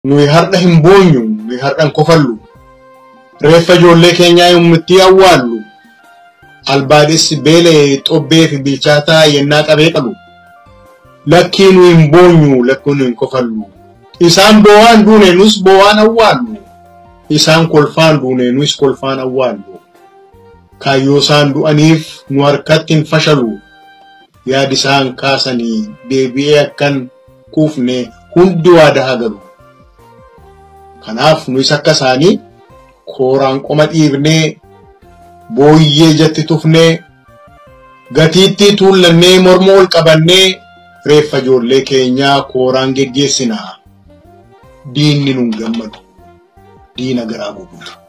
nuyi har'a hin boonyu nuyi har'a hin kofallu reeffa ijoollee keenyaa yommittii awwaallu albaadhessi beelee xobbee fi bilchaataa yennaa qabee qabu lakkii nuyi hin boonyu lakkii nuyi hin kofallu isaan boo'aan duune nus boo'aan awwaallu isaan kolfaan duune nus kolfaan awwaallu kaayyoo isaan du'aniif nu harkatti hin fashalu yaadi isaan kaasanii deebi'ee akkan kuufne hundi waadaa hagalu kanaaf nus akka isaanii kooraan qoma dhiibnee booyyee jatti tufnee gatiitti tuullannee morma ol qabannee reeffa ijoollee keenyaa kooraan geggeessinaa diinni nun gammadu diina garaa gubuudha.